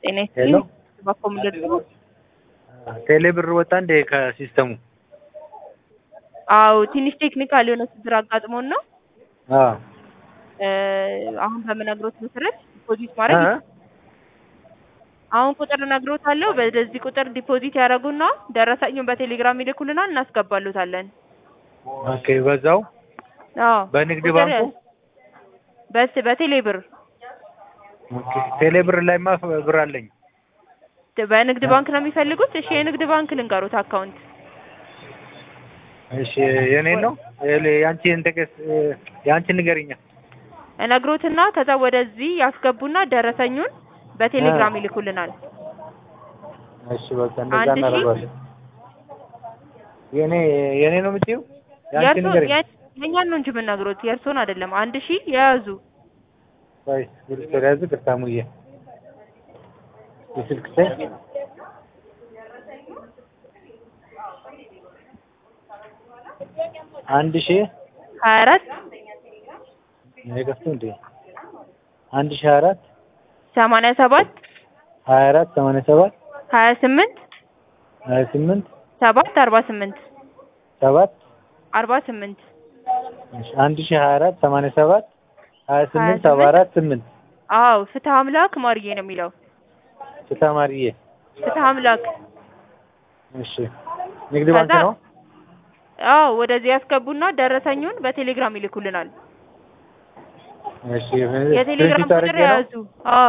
ጤና ሄሎ ይስጥልኝ። በኮምደር ቴሌ ብር ወጣ እንዴ ከሲስተሙ? አዎ ትንሽ ቴክኒካል የሆነ ችግር አጋጥሞን ነው። አዎ እ አሁን በምነግሮት መሰረት ዲፖዚት ማድረግ እ? አሁን ቁጥር እነግሮታለሁ። በዚህ ቁጥር ዲፖዚት ያደርጉና ደረሰኙን በቴሌግራም ይልኩልናል፣ እናስገባሉታለን። ኦኬ በዛው አዎ በንግድ ቁጥር- ባንኩ በስ በቴሌ ብር ኦኬ ቴሌ ብር ላይማ ብር አለኝ። በንግድ ባንክ ነው የሚፈልጉት? እሺ የንግድ ባንክ ልንገሩት አካውንት እሺ የኔን ነው የሌ- ያንቺን ተቀስ ያንቺን ንገሪኛ። እነግሮትና ከዛ ወደዚህ ያስገቡና ደረሰኙን በቴሌግራም ይልኩልናል። እሺ በቃ እንደዛ አንድ ሺህ? እናደርጋለን። የኔ የኔ ነው የምትይው? ያንቺን የእርሶ ንገሪኝ። የእኛን ነው እንጂ የምነግሮት የእርሶን አይደለም። አንድ ሺህ የያዙ ቆይ ስልክ ያዝ ቅርታሙዬ የስልክ ሰ አንድ ሺህ ሀያ አራት አይከፍቱ እንዴ አንድ ሺህ አራት ሰማንያ ሰባት ሀያ አራት ሰማንያ ሰባት ሀያ ስምንት ሀያ ስምንት ሰባት አርባ ስምንት ሰባት አርባ ስምንት እሺ፣ አንድ ሺህ ሀያ አራት ሰማንያ ሰባት ሀያ ስምንት ሰባ አራት ስምንት አዎ ፍትህ አምላክ ማርዬ ነው የሚለው ተማሪዬ ፍትህ አምላክ እሺ ንግድ ባንክ ከዛ- ነው አዎ ወደዚህ ያስገቡና ደረሰኙን በቴሌግራም ይልኩልናል። እሺ የቴሌግራም ስክሪንሾት ቁጥር አድርጌ ነው የያዙ አዎ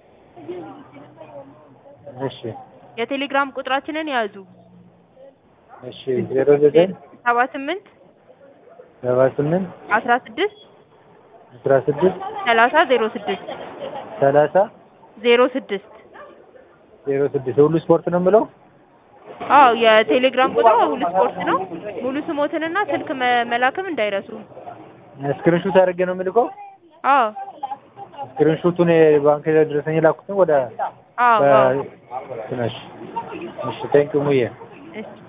እሺ የቴሌግራም ቁጥራችንን የያዙ እሺ ዜሮ ዘጠኝ ሰባ ስምንት ሰባ ስምንት አስራ ስድስት አስራ ስድስት ሰላሳ ዜሮ ስድስት ሰላሳ ዜሮ ስድስት ዜሮ ስድስት ሁሉ ስፖርት ነው የምለው አዎ የቴሌግራም ቁጥር ሁሉ ስፖርት ነው። ሙሉ ስሞትንና ስልክ መ- መላክም እንዳይረሱ። ስክሪንሾት አድርጌ ነው የምልከው አዎ ስክሪንሾቱን የባንክ ደረሰኝ ላኩትን ወደ አዎ አዎ በ- እሺ እሺ ቴንክ ሙዬ እሺ